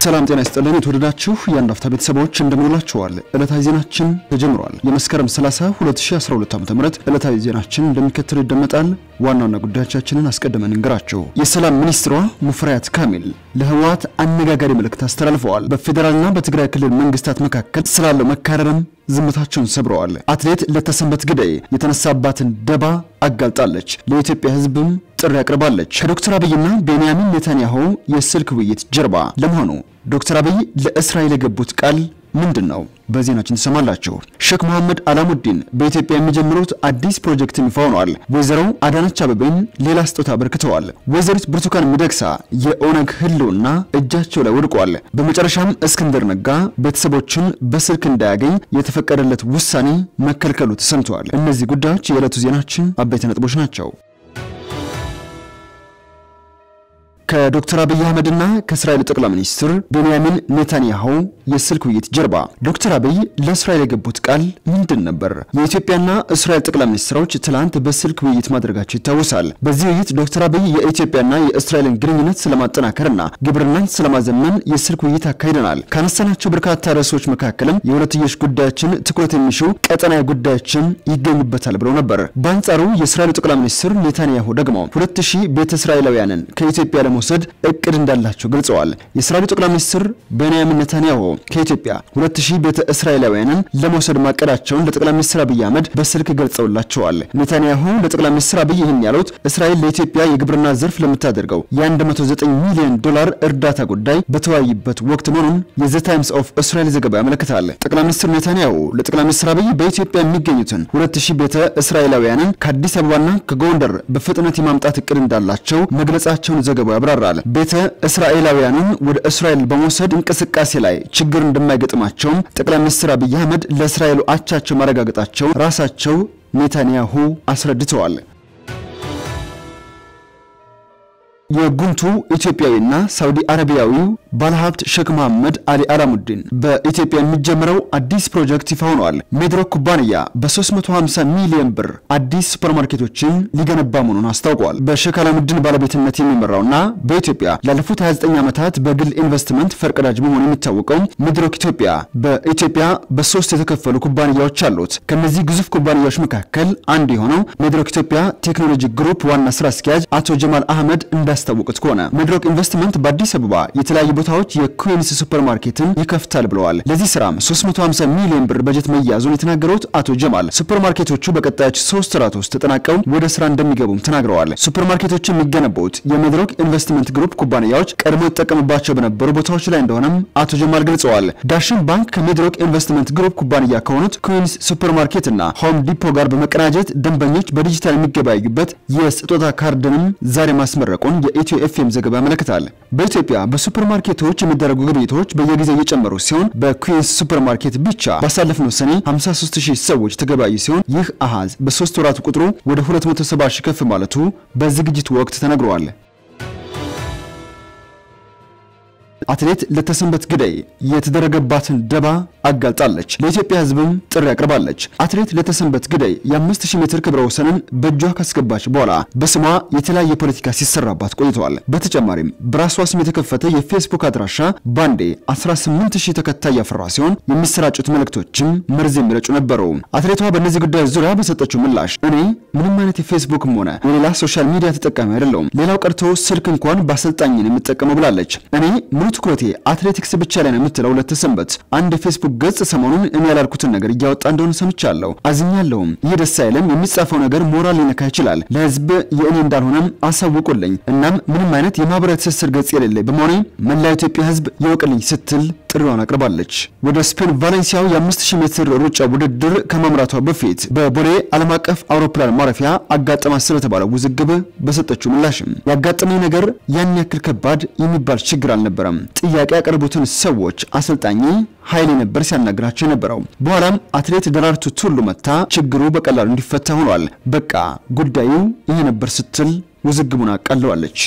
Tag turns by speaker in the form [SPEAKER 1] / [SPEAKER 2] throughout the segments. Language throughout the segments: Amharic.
[SPEAKER 1] ሰላም ጤና ይስጥልን። የተወደዳችሁ የአንድ አፍታ ቤተሰቦች እንደምንላችኋል። ዕለታዊ ዜናችን ተጀምሯል። የመስከረም 30 2012 ዓ.ም ዕለታዊ ዜናችን እንደሚከተል ይደመጣል። ዋና ዋና ጉዳዮቻችንን አስቀድመን እንገራችሁ። የሰላም ሚኒስትሯ ሙፈሪያት ካሚል ለህወሓት አነጋጋሪ መልእክት አስተላልፈዋል። በፌዴራልና በትግራይ ክልል መንግስታት መካከል ስላለው መካረርም ዝምታቸውን ሰብረዋል። አትሌት ለተሰንበት ግዳይ የተነሳባትን ደባ አጋልጣለች። ለኢትዮጵያ ህዝብም ጥሪ አቅርባለች። ከዶክተር አብይና ቤንያሚን ኔታንያሁ የስልክ ውይይት ጀርባ ለመሆኑ ዶክተር አብይ ለእስራኤል የገቡት ቃል ምንድን ነው? በዜናችን ትሰማላችሁ። ሼክ መሐመድ አላሙዲን በኢትዮጵያ የሚጀምሩት አዲስ ፕሮጀክት ይፋ ሆኗል። ወይዘሮ አዳነች አበቤን ሌላ ስጦታ አበርክተዋል። ወይዘሪት ብርቱካን ሚደቅሳ የኦነግ ህልውና እጃቸው ላይ ወድቋል። በመጨረሻም እስክንድር ነጋ ቤተሰቦቹን በስልክ እንዳያገኝ የተፈቀደለት ውሳኔ መከልከሉ ተሰምተዋል። እነዚህ ጉዳዮች የዕለቱ ዜናችን አበይት ነጥቦች ናቸው። ከዶክተር አብይ አህመድና ከእስራኤል ጠቅላይ ሚኒስትር ቤንያሚን ኔታንያሁ የስልክ ውይይት ጀርባ ዶክተር አብይ ለእስራኤል የገቡት ቃል ምንድን ነበር? የኢትዮጵያና እስራኤል ጠቅላይ ሚኒስትሮች ትላንት በስልክ ውይይት ማድረጋቸው ይታወሳል። በዚህ ውይይት ዶክተር አብይ የኢትዮጵያና የእስራኤልን ግንኙነት ስለማጠናከርና ግብርናን ስለማዘመን የስልክ ውይይት አካሂደናል። ካነሳናቸው በርካታ ርዕሶች መካከልም የሁለትዮሽ ጉዳዮችን ትኩረት የሚሹ ቀጠናዊ ጉዳዮችን ይገኙበታል ብለው ነበር። በአንጻሩ የእስራኤሉ ጠቅላይ ሚኒስትር ኔታንያሁ ደግሞ ሁለት ሺህ ቤተ እስራኤላውያንን ከኢትዮጵያ ለመውሰድ እቅድ እንዳላቸው ገልጸዋል። የእስራኤሉ ጠቅላይ ሚኒስትር ቤንያሚን ኔታንያሁ ከኢትዮጵያ 2000 ቤተ እስራኤላውያንን ለመውሰድ ማቀዳቸውን ለጠቅላይ ሚኒስትር አብይ አህመድ በስልክ ገልጸውላቸዋል። ኔታንያሁ ለጠቅላይ ሚኒስትር አብይ ይህን ያሉት እስራኤል ለኢትዮጵያ የግብርና ዘርፍ ለምታደርገው የ109 ሚሊዮን ዶላር እርዳታ ጉዳይ በተወያዩበት ወቅት መሆኑን የዘ ታይምስ ኦፍ እስራኤል ዘገባ ያመለክታል። ጠቅላይ ሚኒስትር ኔታንያሁ ለጠቅላይ ሚኒስትር አብይ በኢትዮጵያ የሚገኙትን 2000 ቤተ እስራኤላውያንን ከአዲስ አበባና ከጎንደር በፍጥነት የማምጣት እቅድ እንዳላቸው መግለጻቸውን ዘገባው ያብራራል። ቤተ እስራኤላውያኑን ወደ እስራኤል በመውሰድ እንቅስቃሴ ላይ ችግር እንደማይገጥማቸውም ጠቅላይ ሚኒስትር አብይ አህመድ ለእስራኤሉ አቻቸው ማረጋገጣቸው ራሳቸው ኔታንያሁ አስረድተዋል። የጉምቱ ኢትዮጵያዊና ሳውዲ አረቢያዊው ባለሀብት ሼክ መሐመድ አሊ አላሙዲን በኢትዮጵያ የሚጀምረው አዲስ ፕሮጀክት ይፋ ሆኗል። ሜድሮክ ኩባንያ በ350 ሚሊዮን ብር አዲስ ሱፐርማርኬቶችን ሊገነባ መሆኑን አስታውቋል። በሼክ አላሙዲን ባለቤትነት የሚመራውና በኢትዮጵያ ላለፉት 29 ዓመታት በግል ኢንቨስትመንት ፈርቀዳጅ በመሆኑ የሚታወቀው ሜድሮክ ኢትዮጵያ በኢትዮጵያ በሶስት የተከፈሉ ኩባንያዎች አሉት። ከነዚህ ግዙፍ ኩባንያዎች መካከል አንዱ የሆነው ሜድሮክ ኢትዮጵያ ቴክኖሎጂ ግሩፕ ዋና ስራ አስኪያጅ አቶ ጀማል አህመድ እንዳስታወቁት ከሆነ ሜድሮክ ኢንቨስትመንት በአዲስ አበባ የተለያዩ ቦታዎች የኩዊንስ ሱፐር ማርኬትን ይከፍታል ብለዋል። ለዚህ ስራም 350 ሚሊዮን ብር በጀት መያዙን የተናገሩት አቶ ጀማል ሱፐር ማርኬቶቹ በቀጣዮች ሶስት ወራት ውስጥ ተጠናቀው ወደ ስራ እንደሚገቡም ተናግረዋል። ሱፐር ማርኬቶቹ የሚገነቡት የሜድሮክ ኢንቨስትመንት ግሩፕ ኩባንያዎች ቀድሞ ይጠቀምባቸው በነበሩ ቦታዎች ላይ እንደሆነም አቶ ጀማል ገልጸዋል። ዳሽን ባንክ ከሜድሮክ ኢንቨስትመንት ግሩፕ ኩባንያ ከሆኑት ኩዊንስ ሱፐር ማርኬት እና ሆም ዲፖ ጋር በመቀናጀት ደንበኞች በዲጂታል የሚገበያዩበት የስጦታ ካርድንም ዛሬ ማስመረቁን የኢትዮ ኤፍኤም ዘገባ ያመለክታል። በኢትዮጵያ በሱፐር ማርኬቶች የሚደረጉ ግብይቶች በየጊዜው እየጨመሩ ሲሆን በኩዊንስ ሱፐር ማርኬት ብቻ ባሳለፍነው ሰኔ 53 ሺህ ሰዎች ተገበያዩ ሲሆን ይህ አሃዝ በሶስት ወራት ቁጥሩ ወደ 270 ሺህ ከፍ ማለቱ በዝግጅቱ ወቅት ተነግሯል። አትሌት ለተሰንበት ግዳይ የተደረገባትን ደባ አጋልጣለች። ለኢትዮጵያ ሕዝብም ጥሪ አቅርባለች። አትሌት ለተሰንበት ግዳይ የ5000 ሜትር ክብረ ወሰንን በእጇ ካስገባች በኋላ በስሟ የተለያየ ፖለቲካ ሲሰራባት ቆይተዋል። በተጨማሪም በራሷ ስም የተከፈተ የፌስቡክ አድራሻ ባንዴ 18000 ተከታይ ያፈራ ሲሆን የሚሰራጩት መልእክቶችም መርዝ የሚረጩ ነበሩ። አትሌቷ በእነዚህ ጉዳዮች ዙሪያ በሰጠችው ምላሽ እኔ ምንም አይነት የፌስቡክም ሆነ የሌላ ሶሻል ሚዲያ ተጠቃሚ አይደለሁም፣ ሌላው ቀርቶ ስልክ እንኳን በአሰልጣኝን የምጠቀመው ብላለች። እኔ ሙሉ ትኩረቴ አትሌቲክስ ብቻ ላይ ነው የምትለው ለተሰንበት አንድ የፌስቡክ ገጽ ሰሞኑን እኔ ያላልኩትን ነገር እያወጣ እንደሆነ ሰምቻለሁ። አዝኛለሁም። ይህ ደስ አይልም። የሚጻፈው ነገር ሞራል ሊነካ ይችላል። ለህዝብ የእኔ እንዳልሆነም አሳውቁልኝ። እናም ምንም አይነት የማህበራዊ ትስስር ገጽ የሌለኝ በመሆኔ መላው ኢትዮጵያ ህዝብ ይወቅልኝ ስትል ጥሪዋን አቅርባለች። ወደ ስፔን ቫሌንሲያው የ5000 ሜትር ሩጫ ውድድር ከማምራቷ በፊት በቦሌ ዓለም አቀፍ አውሮፕላን ማረፊያ አጋጠማት ስለተባለው ውዝግብ በሰጠችው ምላሽም ያጋጠመኝ ነገር ያን ያክል ከባድ የሚባል ችግር አልነበረም። ጥያቄ ያቀረቡትን ሰዎች አሰልጣኝ ኃይሌ ነበር ሲያናግራቸው የነበረው። በኋላም አትሌት ደራርቱ ቱሉ መታ ችግሩ በቀላሉ እንዲፈታ ሆኗል። በቃ ጉዳዩ ይሄ ነበር ስትል ውዝግቡን አቃለዋለች።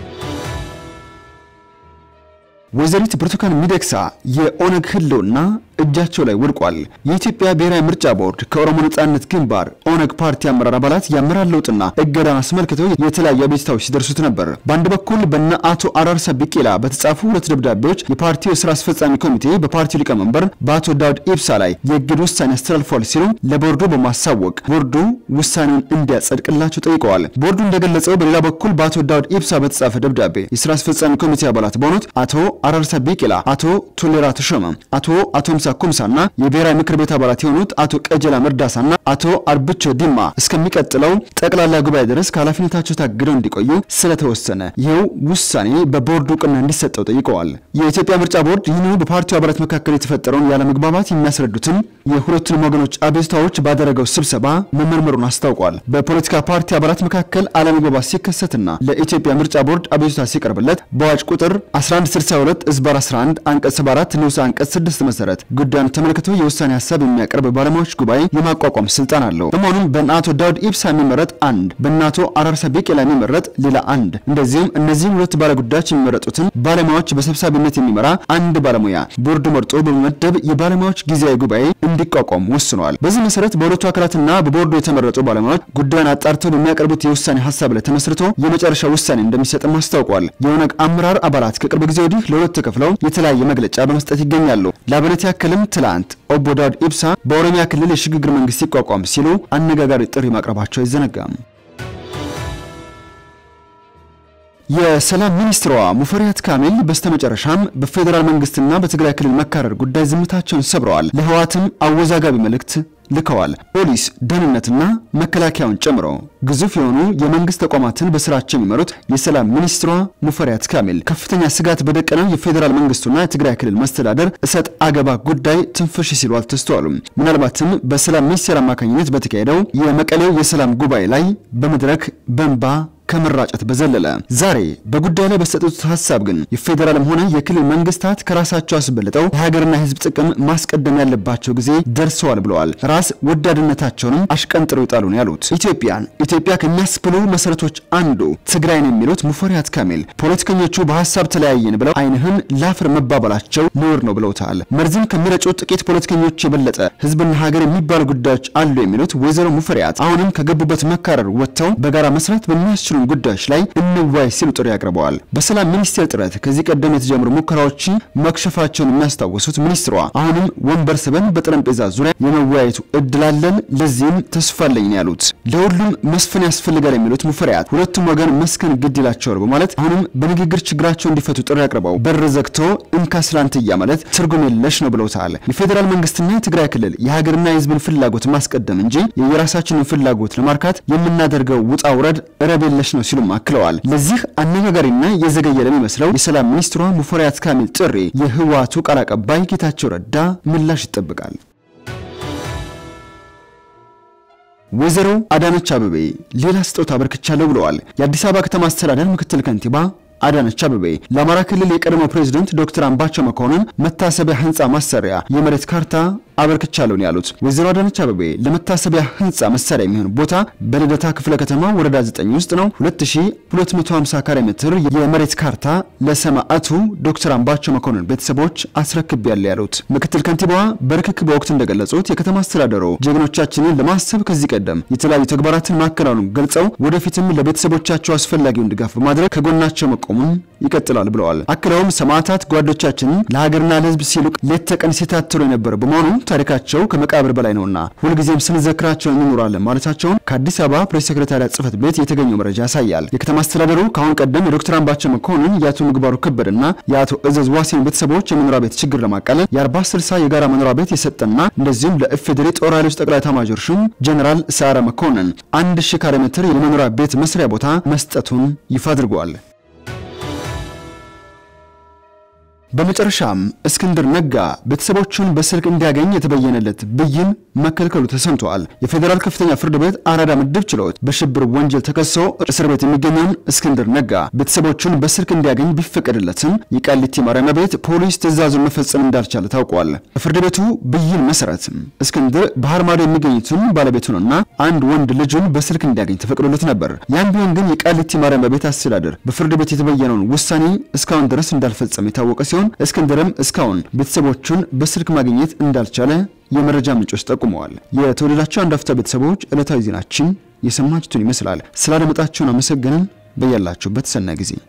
[SPEAKER 1] ወይዘሪት ብርቱካን ሚደቅሳ የኦነግ ህልውና እጃቸው ላይ ወድቋል። የኢትዮጵያ ብሔራዊ ምርጫ ቦርድ ከኦሮሞ ነጻነት ግንባር ኦነግ ፓርቲ አመራር አባላት የአመራር ለውጥና እገዳን አስመልክተው የተለያዩ አቤቱታዎች ሲደርሱት ነበር። በአንድ በኩል በነ አቶ አራርሳ ቢቄላ በተጻፉ ሁለት ደብዳቤዎች የፓርቲው የስራ አስፈጻሚ ኮሚቴ በፓርቲው ሊቀመንበር በአቶ ዳውድ ኢብሳ ላይ የእግድ ውሳኔ አስተላልፏል ሲሉ ለቦርዱ በማሳወቅ ቦርዱ ውሳኔውን እንዲያጸድቅላቸው ጠይቀዋል። ቦርዱ እንደገለጸው በሌላ በኩል በአቶ ዳውድ ኢብሳ በተጻፈ ደብዳቤ የስራ አስፈጻሚ ኮሚቴ አባላት በሆኑት አቶ አራርሳ ቢቂላ፣ አቶ ቶሌራ ተሾመ፣ አቶ አቶምሳ ኩምሳና የብሔራዊ ምክር ቤት አባላት የሆኑት አቶ ቀጀላ መርዳሳና አቶ አርብቾ ዲማ እስከሚቀጥለው ጠቅላላ ጉባኤ ድረስ ከኃላፊነታቸው ታግደው እንዲቆዩ ስለተወሰነ ይኸው ውሳኔ በቦርዱ እውቅና እንዲሰጠው ጠይቀዋል። የኢትዮጵያ ምርጫ ቦርድ ይህንኑ በፓርቲው አባላት መካከል የተፈጠረውን ያለመግባባት የሚያስረዱትን የሁለቱንም ወገኖች አቤቱታዎች ባደረገው ስብሰባ መመርመሩን አስታውቋል። በፖለቲካ ፓርቲ አባላት መካከል አለመግባባት ሲከሰትና ለኢትዮጵያ ምርጫ ቦርድ አቤቱታ ሲቀርብለት በአዋጅ ቁጥር 1162 ዝባር 11 አንቀጽ 74 ንዑስ አንቀጽ 6 መሰረት ጉዳዩን ተመልክቶ የውሳኔ ሀሳብ የሚያቀርብ ባለሙያዎች ጉባኤ የማቋቋም ስልጣን አለው። በመሆኑም በእነ አቶ ዳውድ ኢብሳ የሚመረጥ አንድ፣ በእነ አቶ አራርሳ ቢቄላ የሚመረጥ ሌላ አንድ፣ እንደዚሁም እነዚህም ሁለት ባለጉዳዮች የሚመረጡትን ባለሙያዎች በሰብሳቢነት የሚመራ አንድ ባለሙያ ቦርዱ መርጦ በመመደብ የባለሙያዎች ጊዜያዊ ጉባኤ እንዲቋቋም ወስኗል። በዚህ መሰረት በሁለቱ አካላትና በቦርዱ የተመረጡ ባለሙያዎች ጉዳዩን አጣርተው በሚያቀርቡት የውሳኔ ሀሳብ ላይ ተመስርቶ የመጨረሻ ውሳኔ እንደሚሰጥም አስታውቋል። የኦነግ አመራር አባላት ከቅርብ ጊዜ ወዲህ ለሁለት ተከፍለው የተለያየ መግለጫ በመስጠት ይገኛሉ። ለአብነት ያክልም ትላንት ኦቦ ዳውድ ኢብሳ በኦሮሚያ ክልል የሽግግር መንግስት ሲቋቋም ሲሉ አነጋጋሪ ጥሪ ማቅረባቸው አይዘነጋም። የሰላም ሚኒስትሯ ሙፈሪያት ካሚል በስተመጨረሻም በፌዴራል መንግስትና በትግራይ ክልል መካረር ጉዳይ ዝምታቸውን ሰብረዋል። ለህወሓትም አወዛጋቢ መልእክት ልከዋል። ፖሊስ፣ ደህንነትና መከላከያውን ጨምሮ ግዙፍ የሆኑ የመንግስት ተቋማትን በስራቸው የሚመሩት የሰላም ሚኒስትሯ ሙፈሪያት ካሚል ከፍተኛ ስጋት በደቀነው የፌዴራል መንግስቱና የትግራይ ክልል መስተዳደር እሰጥ አገባ ጉዳይ ትንፍሽ ሲሉ አልተስተዋሉም። ምናልባትም በሰላም ሚኒስቴር አማካኝነት በተካሄደው የመቀሌው የሰላም ጉባኤ ላይ በመድረክ በንባ ከመራጨት በዘለለ ዛሬ በጉዳዩ ላይ በሰጡት ሀሳብ ግን የፌዴራልም ሆነ የክልል መንግስታት ከራሳቸው አስበልጠው የሀገርና የህዝብ ጥቅም ማስቀደም ያለባቸው ጊዜ ደርሰዋል ብለዋል። ራስ ወዳድነታቸውንም አሽቀንጥረው ይጣሉ ነው ያሉት። ኢትዮጵያን ኢትዮጵያ ከሚያስብሉ መሰረቶች አንዱ ትግራይን የሚሉት ሙፈሪያት ካሚል ፖለቲከኞቹ በሀሳብ ተለያየን ብለው አይንህን ላፍር መባባላቸው ነውር ነው ብለውታል። መርዝም ከሚረጩ ጥቂት ፖለቲከኞች የበለጠ ህዝብና ሀገር የሚባሉ ጉዳዮች አሉ የሚሉት ወይዘሮ ሙፈሪያት አሁንም ከገቡበት መካረር ወጥተው በጋራ መስራት በሚያስችሉ ጉዳዮች ላይ እንዋይ ሲሉ ጥሪ አቅርበዋል። በሰላም ሚኒስቴር ጥረት ከዚህ ቀደም የተጀመሩ ሙከራዎች መክሸፋቸውን የሚያስታውሱት ሚኒስትሯ አሁንም ወንበር ስበን በጠረጴዛ ዙሪያ የመወያየቱ እድል አለን፣ ለዚህም ተስፋ አለኝ ነው ያሉት። ለሁሉም መስፈን ያስፈልጋል የሚሉት ሙፈሪያት ሁለቱም ወገን መስከን ግድ ይላቸዋል በማለት አሁንም በንግግር ችግራቸው እንዲፈቱ ጥሪ አቅርበው በር ዘግቶ እንካ ስላንትያ ማለት ትርጉም የለሽ ነው ብለውታል። የፌዴራል መንግስትና የትግራይ ክልል የሀገርና የህዝብን ፍላጎት ማስቀደም እንጂ የየራሳችንን ፍላጎት ለማርካት የምናደርገው ውጣ ውረድ ረብ የለሽ ነው ሲሉም አክለዋል። ለዚህ አነጋጋሪና የዘገየ ለሚመስለው የሰላም ሚኒስትሯ ሙፈሪያት ካሚል ጥሪ የህወሓቱ ቃል አቀባይ ጌታቸው ረዳ ምላሽ ይጠብቃል። ወይዘሮ አዳነች አበቤ ሌላ ስጦታ አበርክቻለሁ ብለዋል። የአዲስ አበባ ከተማ አስተዳደር ምክትል ከንቲባ አዳነች አበቤ ለአማራ ክልል የቀድሞ ፕሬዝደንት ዶክተር አምባቸው መኮንን መታሰቢያ ህንፃ ማሰሪያ የመሬት ካርታ አበርክቻለሁ ነው ያሉት። ወይዘሮ አዳነች አበቤ ለመታሰቢያ ህንፃ መሳሪያ የሚሆን ቦታ በልደታ ክፍለ ከተማ ወረዳ 9 ውስጥ ነው 2250 ካሬ ሜትር የመሬት ካርታ ለሰማዕቱ ዶክተር አምባቸው መኮንን ቤተሰቦች አስረክቤያለሁ ያሉት ምክትል ከንቲባዋ በርክክብ ወቅት እንደገለጹት የከተማ አስተዳደሩ ጀግኖቻችንን ለማሰብ ከዚህ ቀደም የተለያዩ ተግባራትን ማከናወኑን ገልጸው ወደፊትም ለቤተሰቦቻቸው አስፈላጊውን ድጋፍ በማድረግ ከጎናቸው መቆሙን ይቀጥላል ብለዋል። አክለውም ሰማዕታት ጓዶቻችንን ለሀገርና ለህዝብ ሲሉ ሌት ተቀን ሲታትሩ የነበረ በመሆኑ ታሪካቸው ከመቃብር በላይ ነውና ሁልጊዜም ስንዘክራቸው እንኖራለን ማለታቸውን ከአዲስ አበባ ፕሬስ ሴክሬታሪያት ጽህፈት ቤት የተገኘው መረጃ ያሳያል። የከተማ አስተዳደሩ ከአሁን ቀደም የዶክተር አምባቸው መኮንን የአቶ ምግባሩ ከበደና የአቶ እዘዝ ዋሴን ቤተሰቦች የመኖሪያ ቤት ችግር ለማቃለል የአርባ ስልሳ የጋራ መኖሪያ ቤት የሰጠና እንደዚሁም ለኢፌዴሪ ጦር ኃይሎች ጠቅላይ ኤታማዦር ሹም ጀኔራል ሰዓረ መኮንን አንድ ሺህ ካሬ ሜትር የመኖሪያ ቤት መስሪያ ቦታ መስጠቱን ይፋ አድርጓል። በመጨረሻም እስክንድር ነጋ ቤተሰቦቹን በስልክ እንዲያገኝ የተበየነለት ብይን መከልከሉ ተሰምተዋል። የፌዴራል ከፍተኛ ፍርድ ቤት አራዳ ምድብ ችሎት በሽብር ወንጀል ተከሶ እስር ቤት የሚገኘውን እስክንድር ነጋ ቤተሰቦቹን በስልክ እንዲያገኝ ቢፈቀድለትም የቃሊቲ ማረሚያ ቤት ፖሊስ ትዕዛዙን መፈጸም እንዳልቻለ ታውቋል። በፍርድ ቤቱ ብይን መሰረት እስክንድር ባህር ማዶ የሚገኙትን ባለቤቱንና አንድ ወንድ ልጁን በስልክ እንዲያገኝ ተፈቅዶለት ነበር። ያም ቢሆን ግን የቃሊቲ ማረሚያ ቤት አስተዳደር በፍርድ ቤት የተበየነውን ውሳኔ እስካሁን ድረስ እንዳልፈጸመ የታወቀ ሲሆን ሲሆን እስክንድርም እስካሁን ቤተሰቦቹን በስልክ ማግኘት እንዳልቻለ የመረጃ ምንጮች ጠቁመዋል። የተወደዳቸው አንድ አፍታ ቤተሰቦች ዕለታዊ ዜናችን የሰማችሁትን ይመስላል። ስላደመጣችሁን አመሰግንን። በያላችሁበት ሰናይ ጊዜ